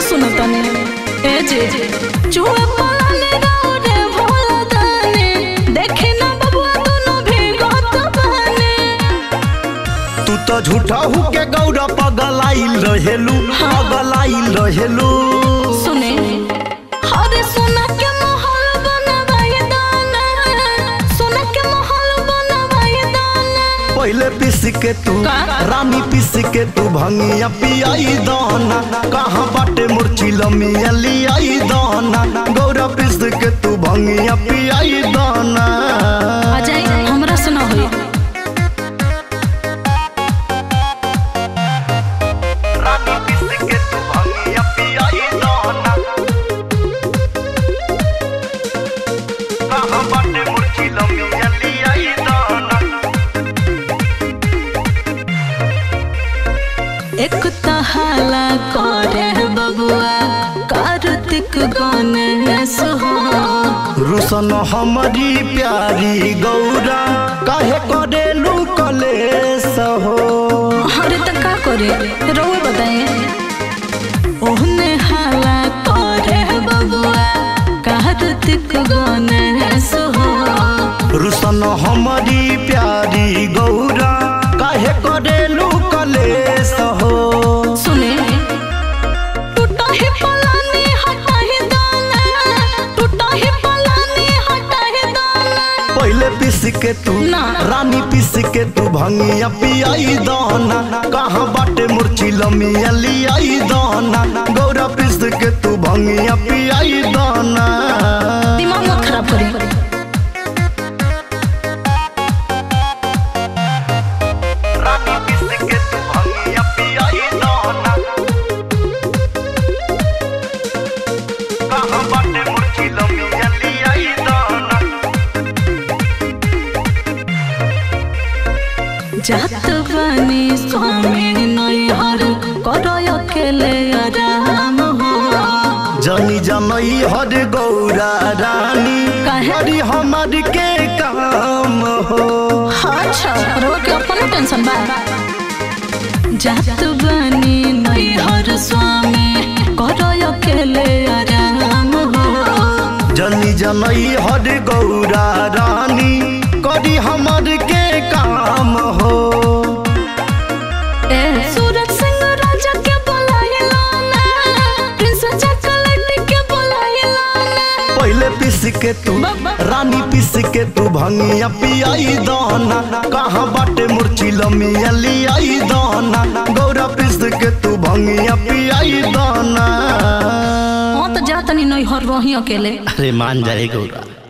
सुनो तनी ए जे चुए पलाने राउरे भोला दाने देखे ना बबुआ दोनों भीगत बने तू तो झूठा हु के गौरा पगलाइल रहेलू पगलाइल रहेलू सुने हरे सोना के महल बनवाए दाना सोना के महल बनवाए दाना पहले पिस के तू का? रानी पिस के तू भंगिया पियाई दाना कहाँ बाटे मुर्ची लमिया लियाई दाना गौरा पिस के तू भंगिया पियाई दाना आ जाई हमरा से ना होई रानी पिस के तू भंगिया पियाई दाना कहाँ बाटे मुर्ची लमिया लियाई दाना एक तहाला करे बबुआ कार्तिक गणेश हो रुसन हमारी प्यारी गौरा काहे करेलू कलेस हो अरे तो का करे रोए बताए ओहने हाला करे बबुआ कार्तिक गणेश हो रुसन हमारी प्यारी गौरा काहे करेलू कलेस हो सुने टूटा ही पलानी हटा ही दाना टूटा ही पलानी हटा ही दाना पहले पिस के तू ना। रानी पिस के तू भंगिया पियाई दाना कहाँ बाटे मुर्ची लमिया लियाई दाना गौरा पिस के तू भंगिया पियाई दाना दिमाग मत खराब करी रानी पिस के तू भंगिया पियाई दाना कहाँ बाटे मुर्ची लमिया लियाई दाना जात बनी स्वामी नैहर करो अकेले आराम हो जनी जनई हर गौरा रानी काहे? हरी हमार के काम हो अच्छा रोग के अपन टेंशन बा जात बनी नैहर स्वामी करो अकेले आराम हो जनी जनई हर गौरा रानी करी हमार के काम हो ए सूरज सिंह राजा के बुलाइला ना प्रिंस चॉकलेट के बुलाइला ना पहले पिस के तू रानी पिस के तू भंगिया पियाई दाना कहाँ बाटे मुर्ची लमिया लियाई दाना गौरा पिस के तू भंगिया पियाई दाना हाँ तो जातनी नैहर रही अकेले अरे मान जाए गौरा